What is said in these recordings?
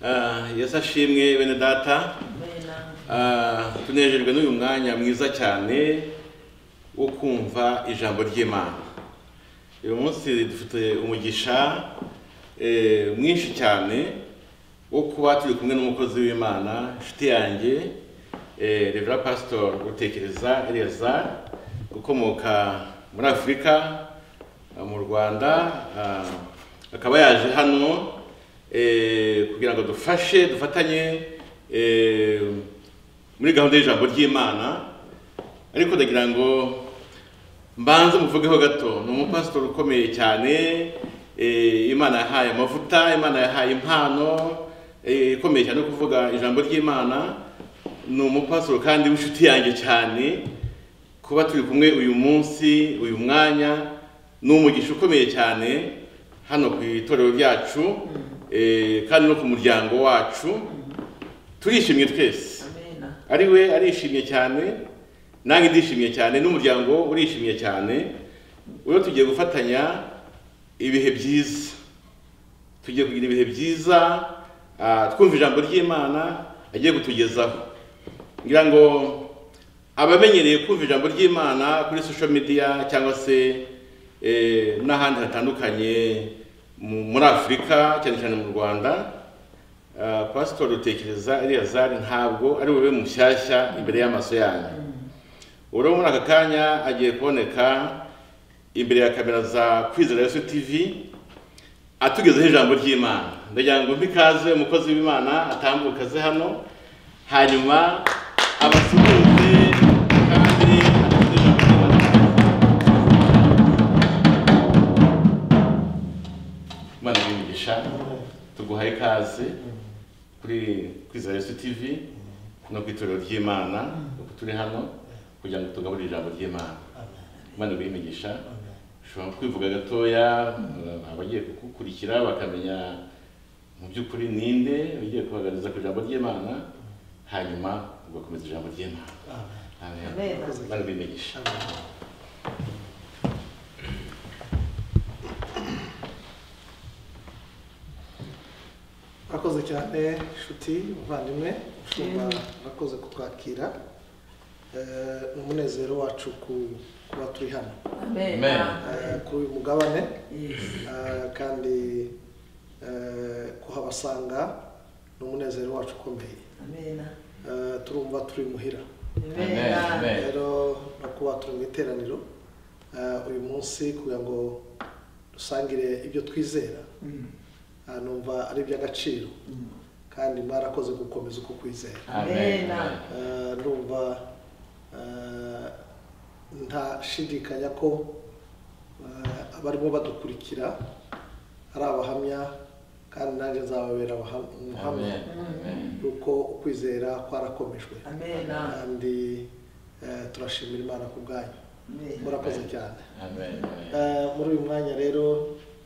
Ah, Yesu ashimwe bene data Ah, tunejejwe n'uyu mwanya mwiza cyane wo kumva ijambo ry'imana uyu munsi dufite umugisha eh, mwinshi cyane wo kuba turi kumwe n'umukozi w'imana inshuti yanjye eh, revera pasitori utekereza eleza ukomoka muri afurika Ah, mu rwanda ah, akaba yaje hano eh, kugira ngo dufashe dufatanye eh, muri gahunda y'ijambo ry'imana ariko ndagira ngo mbanze muvugeho gato ni umupasitori ukomeye cyane eh, imana yahaye amavuta imana yahaye impano eh, ikomeye cyane yo kuvuga ijambo ry'imana ni umupasitori kandi w'inshuti yanjye cyane kuba turi kumwe uyu munsi uyu mwanya ni umugisha ukomeye cyane hano ku itorero ryacu eh, kandi no ku muryango wacu turishimye twese ari we arishimye cyane nanjye ndishimye cyane n'umuryango urishimye cyane uyo tugiye gufatanya ibihe byiza tugiye kugira ibihe byiza ah, twumva ijambo ry'imana agiye kutugezaho ngira ngo abamenyereye kumva ijambo ry'imana kuri social media cyangwa se eh, n'ahandi hatandukanye mu- muri afurika cyane cyane mu rwanda ah, pasitori utekereza eliyazari ntabwo ari bube mushyashya imbere y'amaso yanyu urabona muri aka kanya agiye kuboneka imbere ya kamera za kwizera yesu tv atugezeho ijambo ry'imana ndagira ngo mpikaze umukozi w'imana atambuke aze hano hanyuma abasuhuze kandi atugezeho ijambo ry'imana imana imigisha tuguha ikaze kuri kwizera yesu tv no ku itorero ry'imana uko turi hano kugira ngo tugaburire ijambo ry'imana imana imigisha ushobora kwivuga gatoya abagiye kugukurikira bakamenya mu by'ukuri ninde ugiye kubaganiriza ku ijambo ry'imana hanyuma ugakomeza ijambo ry'imana Amen. imana imigisha murakoze cyane nshuti muvandimwe mushumba murakoze kutwakira Eh, ni umunezero wacu ku- kuba turi hano Amen. Eh, kuri uyu mugabane Yes. Eh, kandi eh, kuhabasanga ni umunezero wacu ukomeye Amen. Eh, turumva turi muhira Amen. Amen. rero no kuba turi mu iteraniro eh, uyu munsi kugira ngo dusangire ibyo twizera Mm. eh, numva ari iby'agaciro Mm. kandi mwarakoze gukomeza uko kwizera Amen. Amen. Eh, ndumva eh, ntashidikanya ko eh, abarimo badukurikira ari abahamya kandi nanjye nzababera abaha- umuhamya Amen. Amen. yuko ukwizera kwarakomejwe Amen. kandi eh, turashimira imana ku bwanyu Amen. murakoze cyane Amen. Eh, muri uyu mwanya rero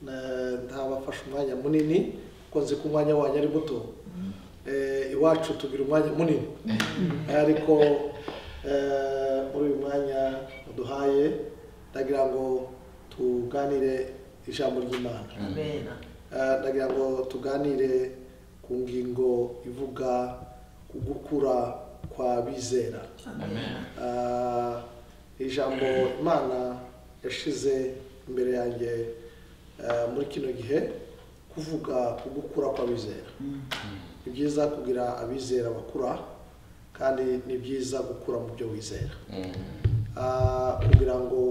eh, ntabafashe umwanya munini kuko nzi ko umwanya wanyu ari muto Eh, iwacu tugira umwanya munini ariko eh, muri uyu mwanya muduhaye ndagira ngo tuganire ijambo ry'imana Amen. Eh, ndagira ngo tuganire ku ngingo ivuga ku gukura kwa bizera Amen. Ah, ijambo imana yashize imbere yanjye ah, muri kino gihe kuvuga ku gukura kw'abizera Mm. ni byiza kugira abizera bakura kandi ni byiza gukura mu byo wizera Ah, kugira ngo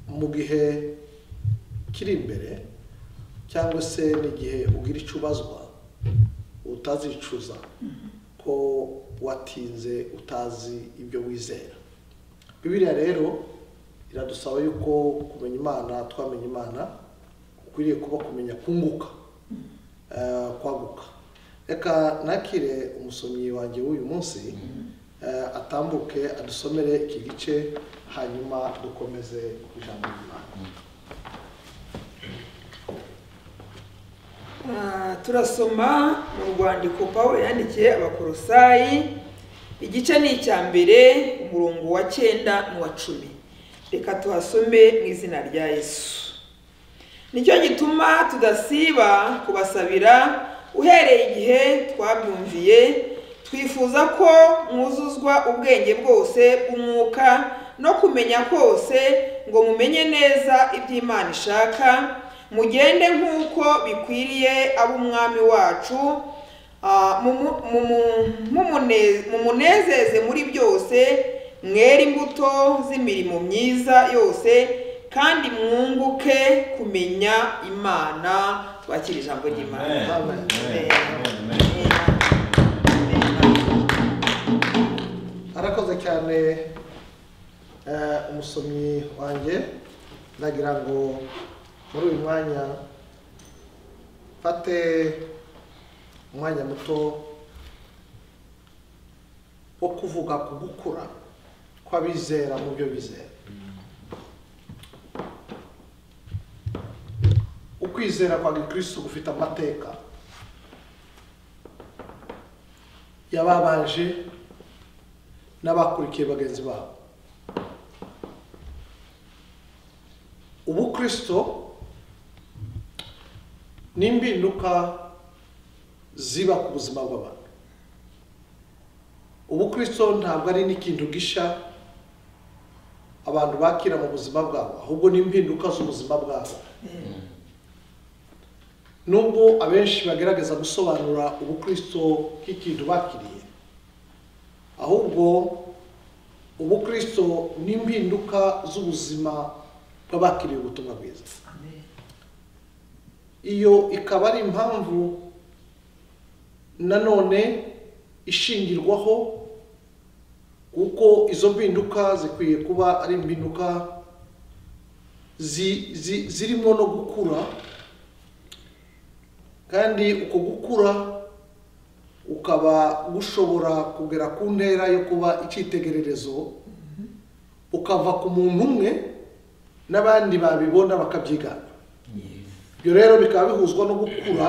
mu gihe kiri imbere cyangwa se n'igihe ugira icyo ubazwa utazicuza ko watinze utazi ibyo wizera bibiliya rero iradusaba yuko kumenya imana twamenya imana ukwiriye kuba kumenya kunguka eh, kwaguka reka nakire umusomyi wanjye w'uyu munsi eh, atambuke adusomere iki gice hanyuma dukomeze ku ijambo ry'imana Ah, turasoma mu rwandiko pawulo yandikiye abakorosayi igice ni icya mbere umurongo wa cyenda n'uwa cumi reka tuhasome mu izina rya yesu nicyo gituma tudasiba kubasabira uhereye igihe twabyumviye twifuza ko mwuzuzwa ubwenge bwose umwuka no kumenya kose ngo mumenye neza ibyo imana ishaka mugende nk'uko bikwiriye ab'umwami wacu Ah, mumu- mumu- mumune- mumunezeze muri byose mwere imbuto z'imirimo myiza yose kandi mwunguke kumenya imana twakira ijambo ry'imana Amen. Amen. Amen. Amen. arakoze cyane eh, umusomyi wanjye ndagira ngo muri uyu mwanya mfate umwanya muto wo kuvuga ku gukura kw'abizera mu byo bizera ukwizera kwa gikristo gufite amateka yababanje n'abakurikiye bagenzi babo ubukristo ni impinduka ziba ku buzima bw'abantu ubukristo ntabwo ari n'ikintu gisha abantu bakira mu buzima bwabo ahubwo ni impinduka z'ubuzima bwabo nubwo abenshi bagerageza gusobanura ubukristo nk'ikintu bakiriye ahubwo ubukristo ni impinduka z'ubuzima bw'abakiriye ubutumwa bwiza iyo ikaba ari impamvu nanone ishingirwaho kuko izo mpinduka zikwiye kuba ari impinduka zi- zi- zirimo no gukura kandi uko gukura ukaba gushobora kugera ku ntera yo kuba icyitegererezo ukava ku muntu umwe n'abandi babibona bakabyigana ibyo rero bikaba bihuzwa no gukura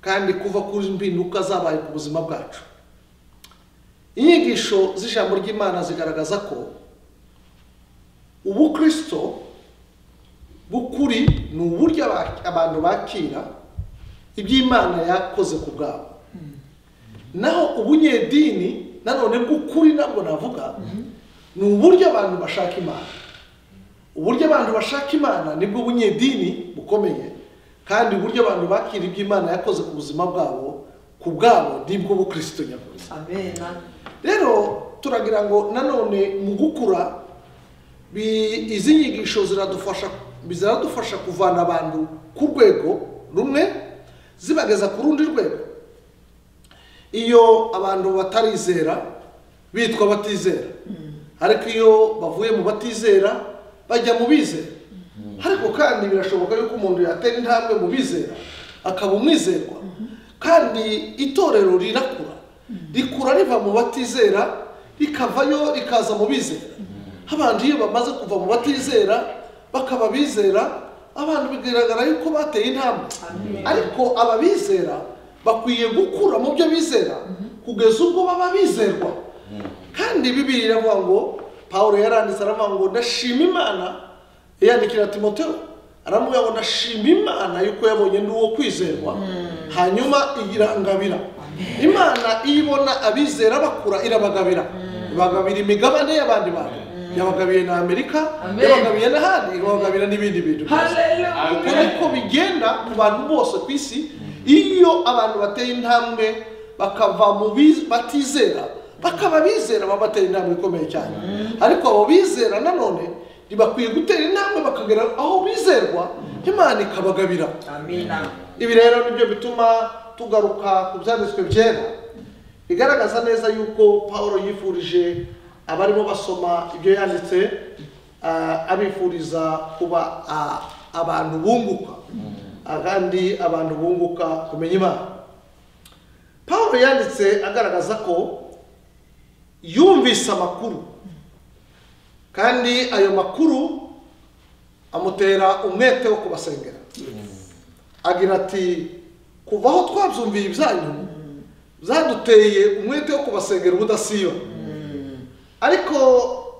kandi kuva ku mpinduka zabaye ku buzima bwacu inyigisho z'ijambo ry'imana zigaragaza ko ubukristo bukuri ni uburyo aba- abantu bakira ibyo imana yakoze ku bwabo naho ubunyedini nanone bw'ukuri nabwo navuga ni uburyo abantu bashaka imana uburyo abantu bashaka imana nibwo bunyedini bukomeye kandi uburyo abantu bakira ibyo imana yakoze ku buzima bwabo ku bwabo nibwo bukristo nyakuri rero turagira ngo nanone mu gukura bi- izi nyigisho ziradufasha ziradufasha kuvana abantu ku rwego rumwe zibageza ku rundi rwego iyo abantu batarizera bitwa batizera ariko iyo bavuye mu batizera bajya mu bizera ariko kandi birashoboka yuko umuntu yatera intambwe mu bizera akaba umwizerwa kandi itorero rirakura rikura riva mu batizera rikavayo rikaza mu bizera abantu iyo bamaze kuva mu batizera bakaba abizera abantu bigaragara yuko bateye intambwe ariko ababizera bakwiye gukura mu byo bizera kugeza ubwo baba bizerwa kandi bibiri iravuga ngo paul yaranditse aravuga ngo ndashima imana yandikira timoteo aravuga ngo ndashima imana yuko yabonye n'uwo kwizerwa hanyuma irangabira imana iyo ibona abizera bakura irabagabira ibagabira imigabane y'abandi bantu yabagabiye na amerika Amen. yabagabiye n'ahandi ibagabira n'ibindi bintu byose Hallelujah. uko niko bigenda ku bantu bose ku isi iyo abantu bateye intambwe bakava mu bi- batizera bakaba bizera baba batera intambwe ikomeye cyane ariko abo bizera nanone ntibakwiye gutera intambwe bakagera aho bizerwa imana ikabagabira ibi rero nibyo bituma tugaruka ku byanditswe byera bigaragaza neza yuko paul yifurije abarimo basoma ibyo yanditse ah, abifuriza kuba ah, abantu bunguka Ah, kandi abantu bunguka kumenya imana paul yanditse agaragaza ko yumvise amakuru kandi ayo makuru amutera umwete wo kubasengera agira ati kuva aho twabyumviye ibyanyu zaduteye umwete wo kubasengera ubudasiba ariko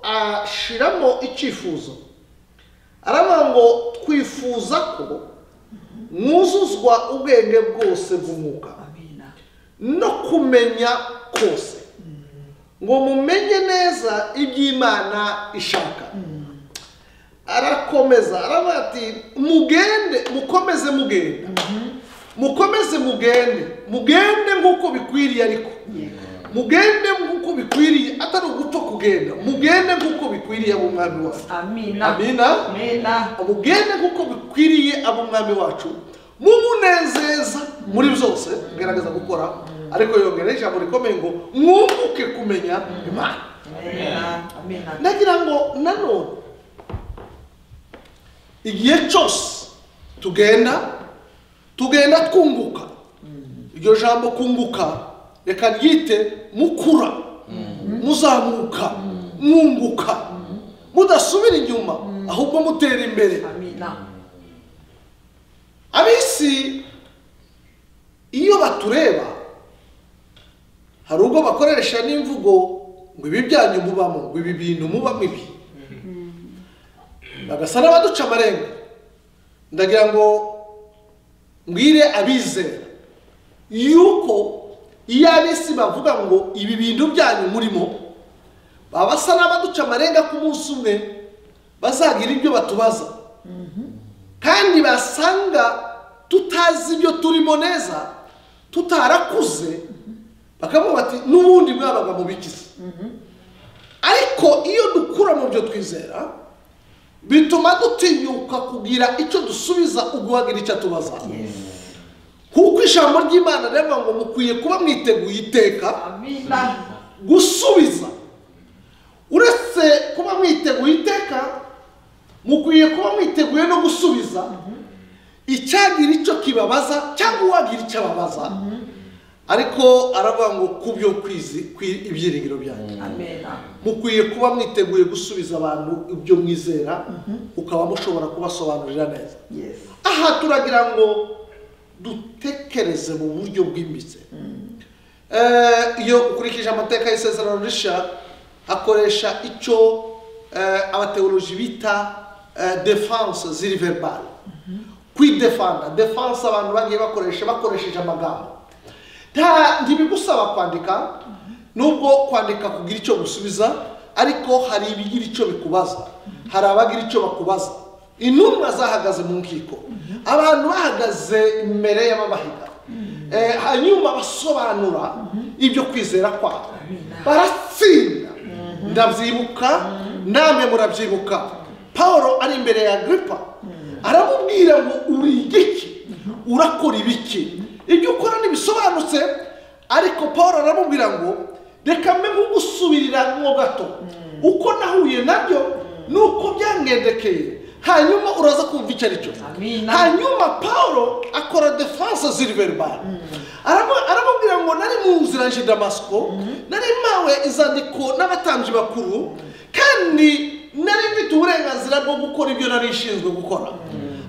ashiramo icyifuzo aravuga ngo twifuza ko mwuzuzwa ubwenge bwose bw'umwuka amina no kumenya kose ngo mumenye neza iby'imana ishaka arakomeza aravuga ati mugende mukomeze mugenda mukomeze mugende mugende nk'uko bikwiriye ariko mugende nk'uko bikwiriye atari ugupfa kugenda mugende nk'uko bikwiriye ab'umwami wacu amina amina amina mugende nk'uko bikwiriye ab'umwami wacu mumunezeza muri byose mugerageza gukora ariko yongeraho ijambo rikomeye ngo mwunguke kumenya imana amina amina nagira ngo nanone igihe cyose tugenda tugenda twunguka iryo jambo kunguka reka ryite mukura muzamuka mwunguka mudasubira inyuma ahubwo mutera imbere amina ab'isi iyo batureba hari ubwo bakoresha n'imvugo ngo ibi byanyu mubamo ngo ibi bintu mubamo ibi bagasa n'abaduca amarenga ndagira ngo mbwire abizera yuko iyo ab'isi bavuga ngo ibi bintu byanyu murimo baba basa n'abaduca amarenga ku munsi umwe bazagira ibyo batubaza kandi basanga tutazi ibyo turimo neza tutarakuze bakavuga bati n'ubundi mwabaga mu bigize ariko iyo dukura mu byo twizera bituma dutinyuka kugira icyo dusubiza uguhagira icyo atubaza kuko ijambo ry'imana riravuga ngo mukwiye kuba mwiteguye iteka amina gusubiza uretse kuba mwiteguye iteka mukwiye kuba mwiteguye no gusubiza icyagira icyo kibabaza cyangwa uwagira icyo ababaza ariko aravuga ngo ku byo kwizi kwi- ibyiringiro byanyu amina mukwiye kuba mwiteguye gusubiza abantu ibyo mwizera ukaba mushobora kubasobanurira neza yesi aha turagira ngo dutekereze mu buryo bwimbitse Eh, iyo ukurikije amateka y'isezerano rishya akoresha icyo eh, abateoloji bita eh, defense ziri verbale kwidefanda defense abantu bagiye bakoresha bakoresheje amagambo nta ntibigusaba kwandika nubwo kwandika kugira icyo gusubiza ariko hari ibigira icyo bikubaza hari abagira icyo bakubaza intumwa zahagaze mu nkiko abantu bahagaze imbere y'ababahiga Eh, hanyuma basobanura ibyo kwizera kwabo baratsinda ndabyibuka namwe murabyibuka paul ari imbere ya agripa aramubwira ngo uri igiki urakora ibiki ibyo ukora ntibisobanutse ariko paul aramubwira ngo reka mbe nkugusubirira mwo gato uko nahuye nabyo nuko byangendekeye hanyuma uraza kumva icyo ari cyo Amina. hanyuma paul akora defense ziri verbal Aramu- aramubwira ngo nari mu nzira nje damasiko nari mpawe izandiko n'abatambyi bakuru kandi nari mfite uburenganzira bwo gukora ibyo nari nshinzwe gukora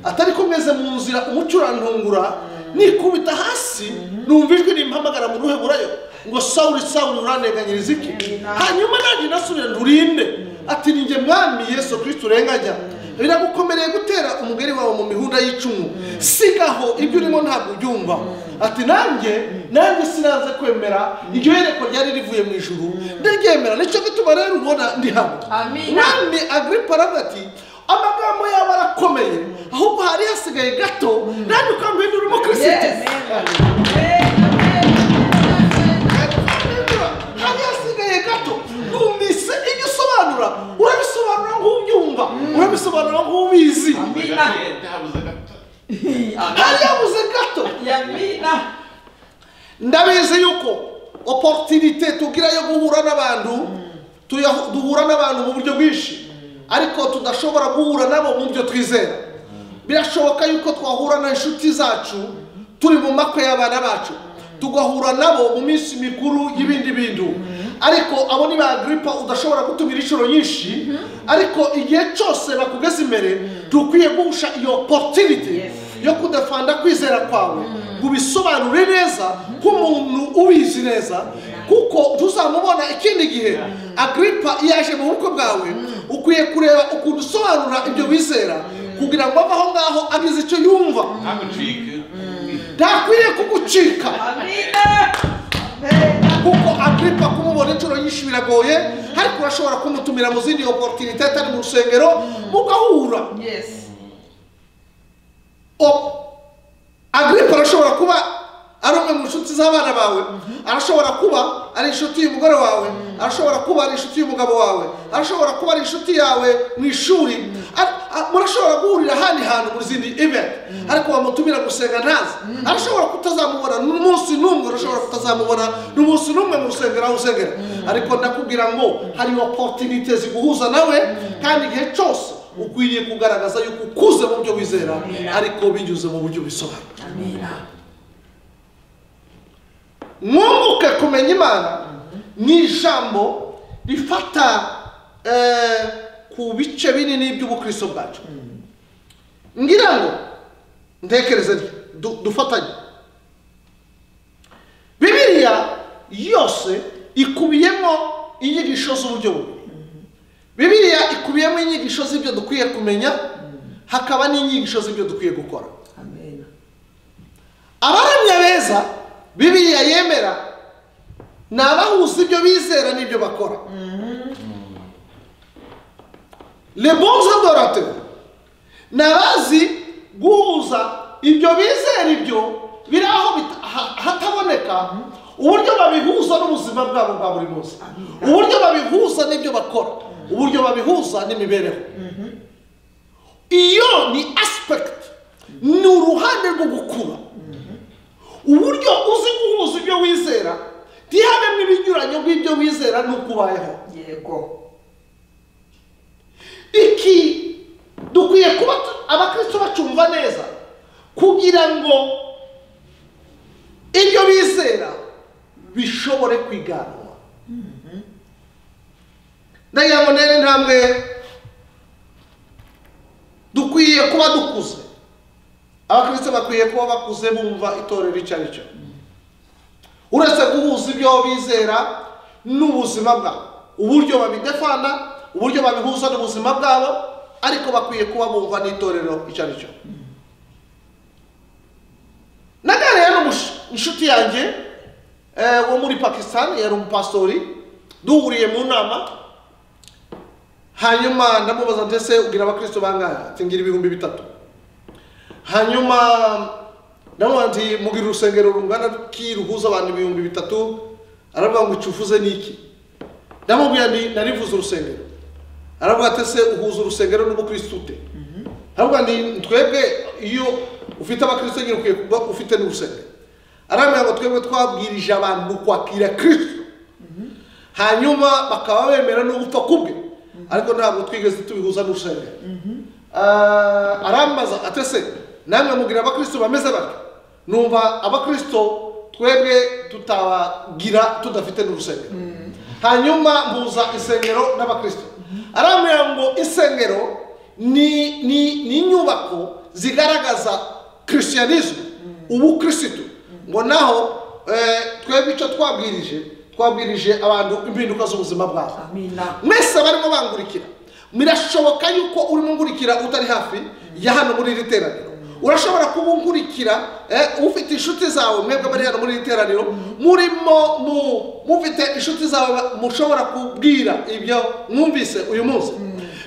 atari ko meze mu nzira umucurantungura nikubita hasi numva ijwi rimpamagara mu ruheburayo ngo sawuri sawuri uranteganyiriza iki hanyuma nanjye nasubira ndurinde ati ni njye mwami yesu kirisiti urenganya biragukomereye gutera umugeri wawe mu mihunda y'icumu sigaho ibyo urimo ntabwo ubyumva ati nanjye nanjye sinaze kwemera iryo yereko ryari rivuye mu ijuru ndaryemera nicyo gituma rero ubona ndi hano Amina. mwami agripa aravuga ati amagambo yawe arakomeye ahubwo hari hasigaye gato nanjye ukambwira urimo kirisiti hari hasigaye gato numvise ibyo usobanura urabisobanura nk'ubyumva urabisobanura nk'ubizi Amina. Ndahabuze gato. hari habuze gato amina ndabizi yuko oporutinite tugira yo guhura n'abantu tuya- duhura n'abantu mu buryo bwinshi ariko tudashobora guhura nabo mu byo twizera birashoboka yuko twahura na inshuti zacu turi mu makwe y'abana bacu tugahura nabo mu minsi mikuru y'ibindi bintu ariko abo ni ba giripa udashobora gutumira inshuro nyinshi ariko igihe cyose bakugeze imbere dukwiye guhusha iyo oporutinite yo kudafanda kwizera kwawe ngo ubisobanure neza nk'umuntu ubizi neza kuko tuzamubona ikindi gihe agripa iyo aje mu bukwe bwawe ukwiye kureba ukuntu usobanura ibyo wizera kugira ngo ave aho ngaho agize icyo yumva ntagucike ntakwiriye kugucika Amina. Amina. kuko agiripa kumubona inshuro nyinshi biragoye ariko urashobora kumutumira mu zindi oporutinite atari mu rusengero mugahura Yes. O- agiripa arashobora kuba ari umwe mu nshuti z'abana bawe arashobora kuba ari inshuti y'umugore wawe arashobora kuba ari inshuti y'umugabo wawe arashobora kuba ari inshuti yawe mu ishuri Ar- a- murashobora guhurira ahandi hantu mu zindi event ariko wamutumira gusenga ntazi arashobora kutazamubona n'umunsi n'umwe urashobora kutazamubona n'umunsi n'umwe mu rusengero aho usengera ariko ndakubwira ngo hari oporutinite ziguhuza nawe kandi igihe cyose ukwiriye kugaragaza yuko ukuze mu byo wizera ariko binyuze mu buryo bisobanura Amina. mwunguke kumenya imana ni ijambo rifata eh, ku bice binini by'ubukristo bwacu ngira ngo ntekereze du- dufatanye bibiliya yose ikubiyemo inyigisho z'uburyo bubiri bibiliya ikubiyemo inyigisho z'ibyo dukwiye kumenya hakaba n'inyigisho z'ibyo dukwiye gukora Amina. abaramya beza bibiliya yemera ni abahuza ibyo bizera n'ibyo bakora lebonza dorate ni abazi guhuza ibyo bizera ibyo biri aho bita- ha- hataboneka uburyo babihuza n'ubuzima bwabo bwa buri munsi uburyo babihuza n'ibyo bakora uburyo babihuza n'imibereho iyo ni aspect ni uruhande rwo gukura uburyo uzi guhuza ibyo wizera ntihabemo ibinyuranye by'ibyo wizera n'uko ubayeho Yego. iki dukwiye kuba tu- abakristo bacumva neza kugira ngo ibyo bizera bishobore kwiganwa ndagira ngo ntere intambwe dukwiye kuba dukuze abakristo bakwiye kuba bakuze bumva itorero icyo ari cyo uretse guhuza ibyo bizera n'ubuzima bwabo uburyo babidefana uburyo babihuza n'ubuzima bwabo ariko bakwiye kuba bumva n'itorero icyo ari cyo naganiriye n'inshuti yanjye eh, wo muri pakistan yari umupastori duhuriye mu nama hanyuma ndamubaza ndetse ugira abakristo bangahe ati ngira ibihumbi bitatu hanyuma ndamubaza nti mugira urusengero rungana ki ruhuza abantu ibihumbi bitatu aravuga ngo icyo uvuze ni iki ndamubwira nti narivuze urusengero aravuga ati se uhuza urusengero n'ubukristo ute aravuga nti twebwe iyo ufite abakristo nyine ukwiye kuba ufite n'urusengero arambwira ngo twebwe twabwirije abantu kwakira kristo hanyuma bakaba bemera no gupfa kubwe ariko ntabwo twigeze tubihuza n'urusengero Ah, arambaza atese namwe mugira abakristo bameze batyo numva abakristo twebwe tutabagira tudafite n'urusengero hanyuma mpuza isengero n'abakristo arambwira ngo isengero ni ni ni inyubako zigaragaza christianism ubukirisitu ngo naho eh, twebwe icyo twabwirije twabwirije abantu impinduka z'ubuzima bwabo Amina. mwese barimo bangurikira birashoboka yuko urimo ngurikira utari hafi ya hano muri iri teraniro urashobora kuba ungurikira eh, ufite inshuti zawe mwebwe bari hano muri iri teraniro murimo mu- mufite inshuti zawe mushobora kubwira ibyo mwumvise uyu munsi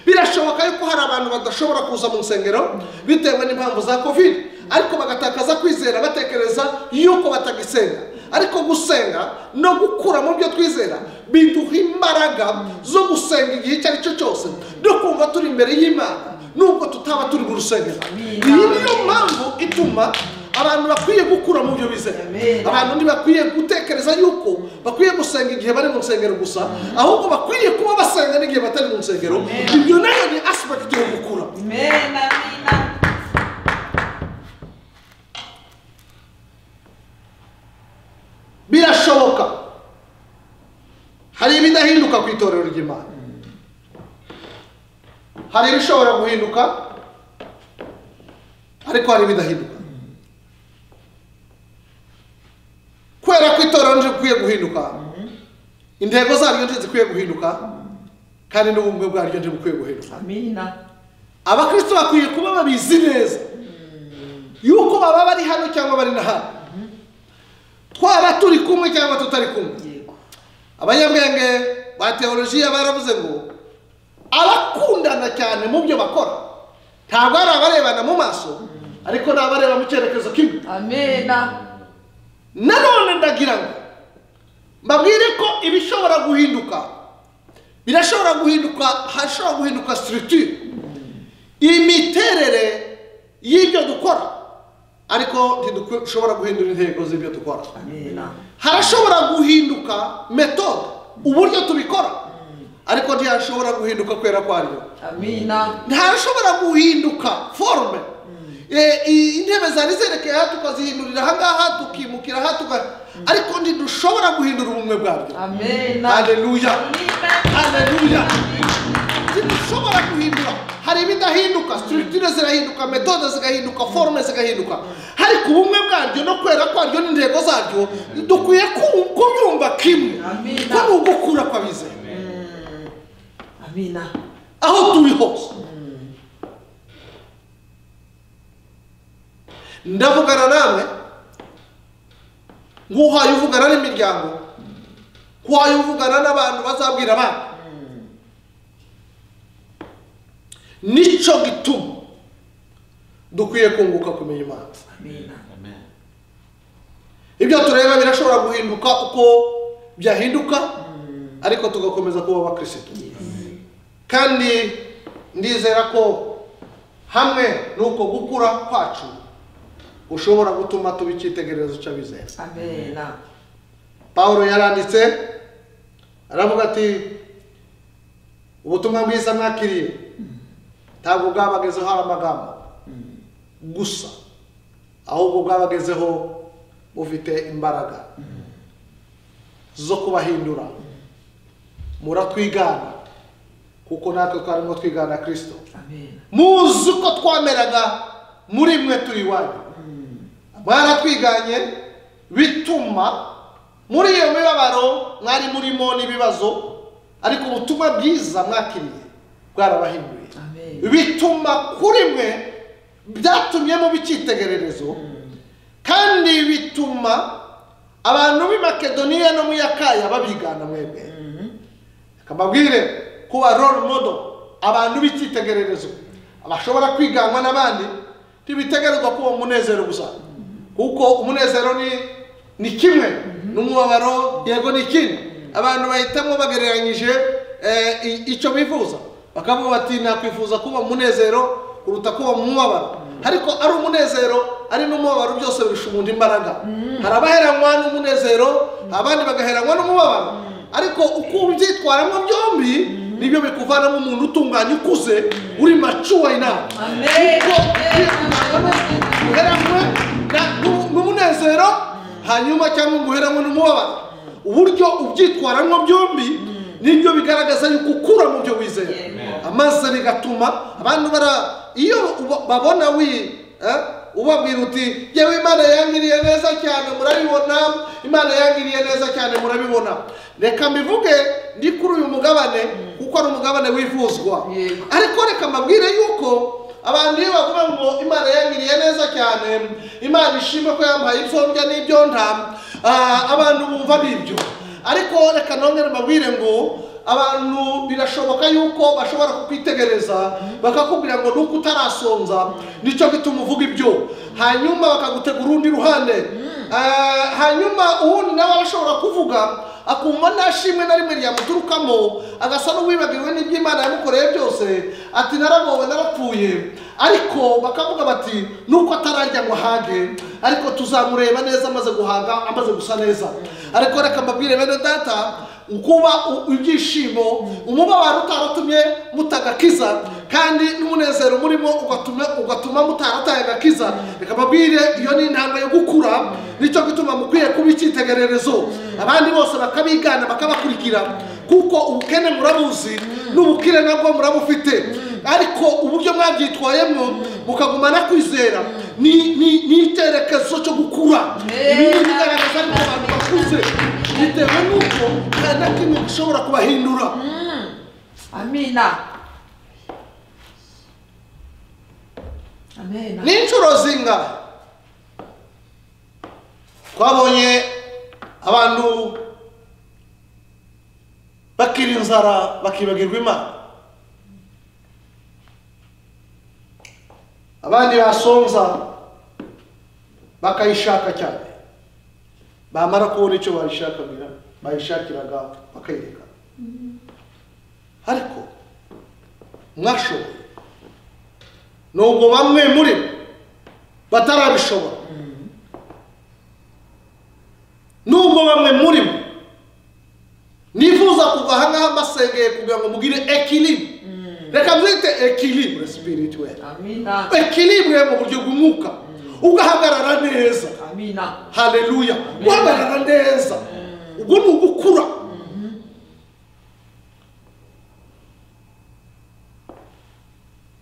birashoboka yuko hari abantu badashobora kuza mu nsengero bitewe n'impamvu za kovide ariko bagatakaza kwizera batekereza yuko batagisenga ariko gusenga no gukura mu byo twizera biduha imbaraga zo gusenga igihe icyo ari cyo cyose no kumva turi imbere y'imana nubwo tutaba turi mu rusengero iyi niyo mpamvu ituma abantu bakwiye gukura mu byo bizera Amen. abantu ntibakwiye gutekereza yuko bakwiye gusenga igihe bari mu nsengero gusa ahubwo bakwiye kuba basenga n'igihe batari mu nsengero ibyo nayo ni aspect yo gukura Amen. Amina. birashoboka hari ibidahinduka ku itorero ry'imana hari ibishobora guhinduka ariko hari ibidahinduka kubera ko itorero ntirikwiye guhinduka intego zaryo ntizikwiye guhinduka kandi n'ubumwe bwaryo ntibukwiye guhinduka Amina. abakristo bakwiye kuba babizi neza yuko baba bari hano cyangwa bari na hano twaba turi kumwe cyangwa tutari kumwe yego abanyabwenge ba teolojiya baravuze ngo abakundana cyane mu byo bakora ntabwo ari abarebana mu maso ariko ni abareba mu cyerekezo kimwe amena nanone ndagira ngo mbabwire ko ibishobora guhinduka birashobora guhinduka hashobora guhinduka sitirutire imiterere y'ibyo dukora ariko ntidushobora guhindura intego z'ibyo dukora amena harashobora guhinduka metode uburyo tubikora ariko ntihashobora guhinduka kwera kwaryo amena ntashobora guhinduka forume Eh, i- intebe zari zerekeye aha tukazihindurira ahangaha tukimukira aha tuka ariko ntidushobora guhindura ubumwe bwabyo amena haleluya haleluya ntidushobora guhindura hari ibidahinduka structure zirahinduka metode zigahinduka forume zigahinduka ariko ubumwe bwaryo no kwera kwaryo n'intego zaryo dukwiye ku- kubyumva kimwe Amina. ko ni ugukura kw'abizera amena aho turi hose ndavugana namwe nk'uhaye uvugana n'imiryango nk'uhaye uvugana n'abantu bazabwira abandi nicyo gituma dukwiye kunguka kumenya imana amena ibyo tureba birashobora guhinduka uko byahinduka ariko tugakomeza kuba abakirisitu kandi ndizera ko hamwe n'uko gukura kwacu ushobora gutuma tuba icyitegererezo cy'abizera amena pawulo yaranditse aravuga ati ubutumwa bwiza mwakiriye ntabwo bwabagezeho ari amagambo gusa ahubwo bwabagezeho bufite imbaraga zo kubahindura muratwigana kuko natwe twarimo twigana kirisito amena muzi uko twameraga muri mwe turi iwanyu mwaratwiganye bituma muri iyo mibabaro mwari murimo n'ibibazo ariko ubutumwa bwiza mwakiriye bwarabahinduye Amen. bituma kuri mwe byatumye muba icyitegererezo kandi bituma abantu b'i makedoniya no mu yakaya babigana mwebwe akamabwire kuba role model abantu b'icyitegererezo bashobora kwiganwa n'abandi ntibitegerezwa kuba umunezero gusa kuko umunezero ni ni kimwe n'umubabaro yego ni ikindi abantu bahitamo bagereranyije eh, i- icyo bifuza bakavuga bati nakwifuza kuba umunezero kuruta kuba mu mubabaro ariko ari umunezero ari n'umubabaro byose birusha umuntu imbaraga hari abaheranywa n'umunezero abandi bagaheranywa n'umubabaro ariko uko ubyitwaramo byombi nibyo bikuvanamo umuntu utunganye ukuze uri macuwa inama kuko kwitunganyamo guheranwe na- n'u- n'umunezero hanyuma cyangwa ngo uheranwe n'umubabaro uburyo ubyitwaramo byombi nibyo bigaragaza yuko ukura mu byo wizera amaso bigatuma abantu bara iyo uba- babona wi eh, ubabwira uti yewe imana yangiriye neza cyane murabibona imana yangiriye neza cyane murabibona reka mbivuge ndi kuri uyu mugabane kuko ari umugabane wifuzwa Yego. ariko reka mbabwire yuko abantu iyo bavuga ngo imana yangiriye neza cyane imana ishimwe ko yampaye ibyombya n'ibyonda ah, abantu bumva n'ibyo ariko reka nongere mbabwire ngo abantu birashoboka yuko bashobora kukwitegereza bakakubwira ngo nuko utarasonza nicyo gituma uvuga ibyo hanyuma bakagutegura urundi ruhande Ah, hanyuma ubundi nawe arashobora kuvuga akumva nta shimwe na rimwe ryamuturukamo agasa n'uwibagiwe n'iby'imana yamukoreye byose ati naragowe narapfuye ariko bakavuga bati nuko atararya ngo ahage ariko tuzamureba neza amaze guhaga amaze gusa neza ariko reka mbabwire bene data kuba u- ibyishimo umubabaro utaratumye mutagakiza kandi n'umunezero murimo ugatuma ugatuma mutarataye agakiza reka mbabwire iyo ni intambwe yo gukura nicyo gituma mukwiye kuba icyitegererezo abandi bose bakabigana bakabakurikira kuko ubukene murabuzi n'ubukire nabwo murabufite ariko uburyo mwabyitwayemo mukagumana kwizera ni ni- ni icyerekezo cyo gukura ibi ni ibigaragaza yuko abantu bakuze bitewe n'uko nta na kimwe gishobora kubahindura amena Amen. ni inshuro zingahe twabonye abantu bakira inzara bakibagirwa imana abandi basonza bakayishaka cyane bamara kubona icyo bayishakira bayishakiraga bakayireka ariko mwashoboye nubwo bamwe muri bo batarabishobora nubwo bamwe muri bo nifuza kuva ahangaha mbasengeye kugira ngo mugire ekilibre reka mwite ekilibre spirituel Amina. ekilibre mu buryo bw'umwuka ugahagarara neza Amina. haleluya guhagarara neza ubwo ni ugukura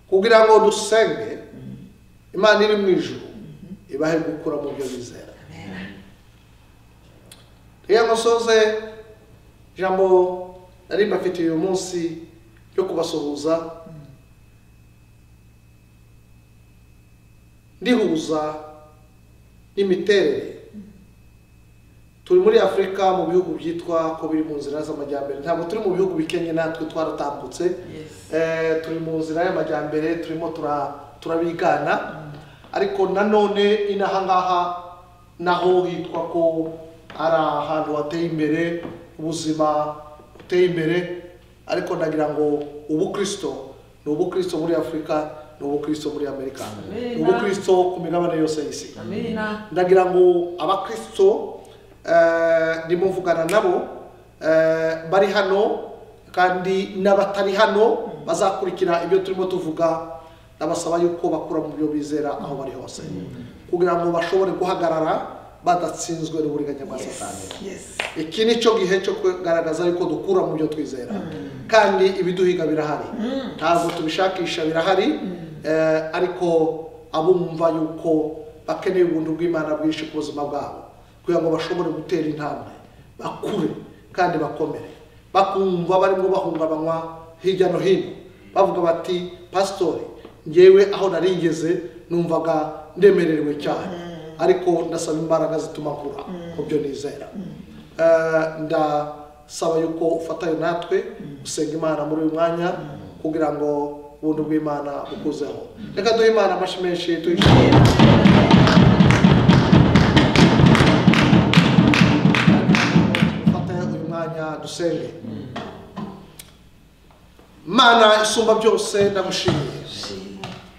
kugira ngo dusenge imana iri mu ijuru ibahe gukura mu byo bizera reka musoze ijambo nari mbafitiye uyu munsi ryo kubasuhuza ndihuza n'imiterere turi muri afurika mu bihugu byitwa ko biri mu nzira z'amajyambere ntabwo turi mu bihugu bikennye natwe twaratambutse Yes. Eh, turi mu nzira y'amajyambere turimo tura- turabigana ariko nanone inahangaha naho hitwa ko ari ahantu hateye imbere ubuzima buteye imbere ariko nagira ngo ubukristo ni ubukristo muri afurika ni ubukristo muri amerika ni Amen. ubukristo ku migabane yose y'isi Amina. ndagira ngo abakristo eh, ndimo mvugana nabo eh, bari hano kandi n'abatari hano bazakurikira ibyo turimo tuvuga ndabasaba yuko bakura mu byo bizera aho bari hose kugira ngo bashobore guhagarara badatsinzwe n'uburiganya bwa satani Yes. iki ni cyo gihe cyo kugaragaza yuko dukura mu byo twizera kandi ibiduhiga birahari ntabwo tubishakisha birahari eh, ariko abumva yuko bakeneye ubuntu bw'imana bwinshi ku buzima bwabo kugira ngo bashobore gutera intambwe bakure kandi bakomere bakumva barimo bahungabanywa hirya no hino bavuga bati pasitori ngewe aho nari ngeze numvaga ndemerewe cyane ariko ndasaba imbaraga zituma nkura mu byo nizera Eh, ndasaba yuko ufatanya natwe usenga imana muri uyu mwanya kugira ngo ubuntu bw'imana bukuzeho reka duhe imana amashyi menshi tuyishimire ufatanya uyu mwanya dusenge mana isumba byose ndagushimiye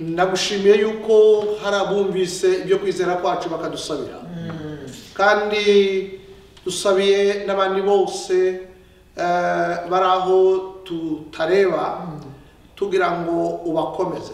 ndagushimiye yuko hari abumvise ibyo kwizera kwacu bakadusabira kandi dusabiye n'abandi bose eh, bari aho tutareba tugira ngo ubakomeze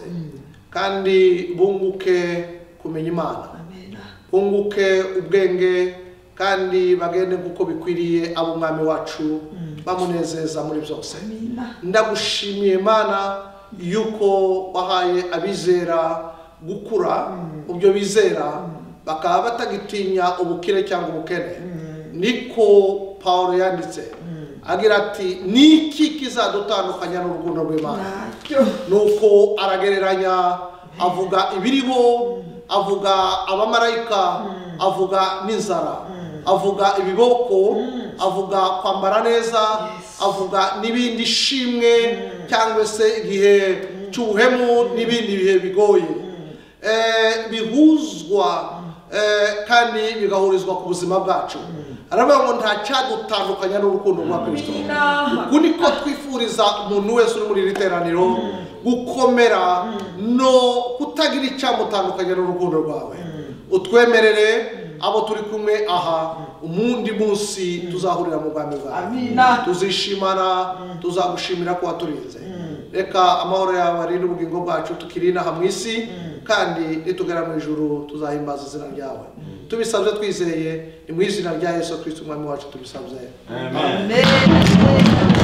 kandi bunguke kumenya imana Amina. bunguke ubwenge kandi bagende kuko bikwiriye abo umwami wacu bamunezeza muri byose Amina. ndagushimiye mana yuko wahaye abizera gukura mu byo bizera bakaba batagitinya ubukire cyangwa ubukene niko pawulo yanditse agira ati ni iki kizadutandukanya n'urukundo rw'imana Ntacyo. nuko aragereranya avuga ibiriho avuga abamarayika avuga n'inzara avuga ibiboko avuga kwambara neza avuga n'ibindi shimwe cyangwa se igihe cy'ubuhemu n'ibindi bihe bigoye Eh, bihuzwa eh, kandi bigahurizwa ku buzima bwacu aravuga ngo nta cyadutandukanya n'urukundo rwa kirisito Amina. uku niko twifuriza umuntu wese uri muri iri teraniro gukomera no kutagira icyamutandukanya n'urukundo rwawe utwemerere abo turi kumwe aha umundi munsi tuzahurira mu bwami bwawe Amina. tuzishimana tuzagushimira ko waturinze reka amahoro yawe arinde ubugingo bwacu tukiri inaha mu isi kandi nitugera mu ijuru tuzahimbaza izina ryawe tubisabye twizeye ni mu izina rya yesu kirisiti umwami wacu tubisabye Amen. Amen.